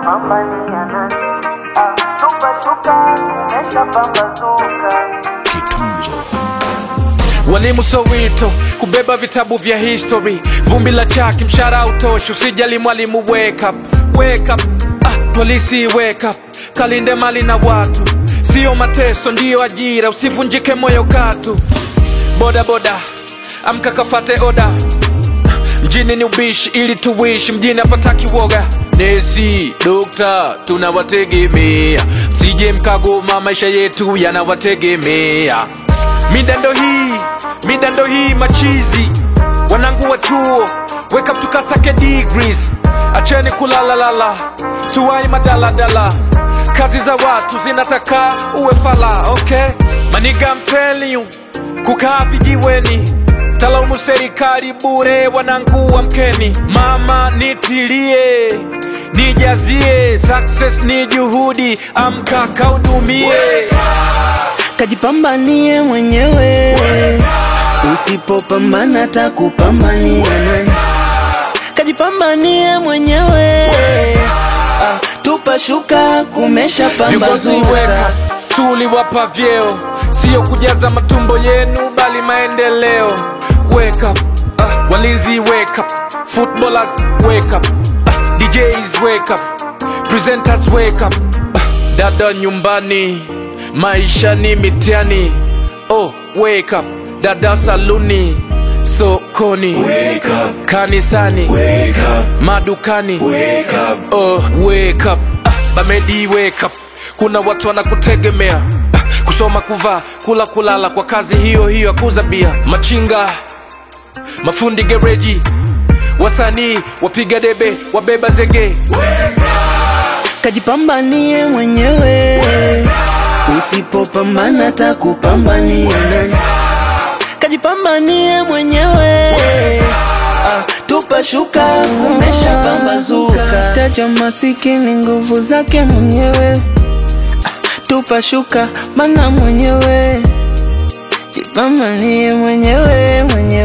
Pambania nani? Ah, tupa shuka, tumesha pambazuka. Walimu Soweto kubeba vitabu vya history, vumbi la chaki, mshahara utoshi, usijali mwalimu, wake up, wake up. Ah, polisi wake up, kalinde mali na watu, sio mateso, ndiyo ajira, usivunjike moyo katu. Boda boda, amka kafate oda, mjini ni ubishi ili tuishi, mjini hapataki woga. Nesi, dokta, tunawategemea, msije mkagoma, maisha yetu yanawategemea. Midando hii, midando hii machizi, wanangu wa chuo, wake up tukasake degrees, acheni kulalalala, tuwai madaladala, kazi za watu zinataka uwe fala, okay? Maniga I'm telling you, kukaa vijiweni talaumu serikali bure, wanangu amkeni, mama nitilie nijazie, success ni juhudi, amka kaudumie. kajipambanie mwenyewe, usipopambana takupambania nani? Kajipambanie mwenyewe, ah, tupa shuka, kumesha Viongozi weka pambazuka. tuliwapa vyeo, sio kujaza matumbo yenu, bali maendeleo. Wake up, ah, walinzi wake up, footballers wake up, ah, DJs wake up, presenters wake up, ah, dada nyumbani, maisha ni mitihani. Oh, wake up, dada saluni, sokoni, wake up, kanisani, wake up, madukani, wake up, oh, wake up, ah, bamedi wake up kuna watu wanakutegemea Ah, kusoma kuvaa kula kulala kwa kazi hiyo hiyo akuza bia machinga mafundi gereji wasanii wapiga debe wabeba zege Kajipambanie mwenyewe, usipopambana takupambania nani? Kajipambanie mwenyewe, ah, tupa shuka, kumesha pambazuka. Taja masikini nguvu zake mwenyewe, ah, tupa shuka, mana mwenyewe, jipambanie mwenyewe mwenyewe.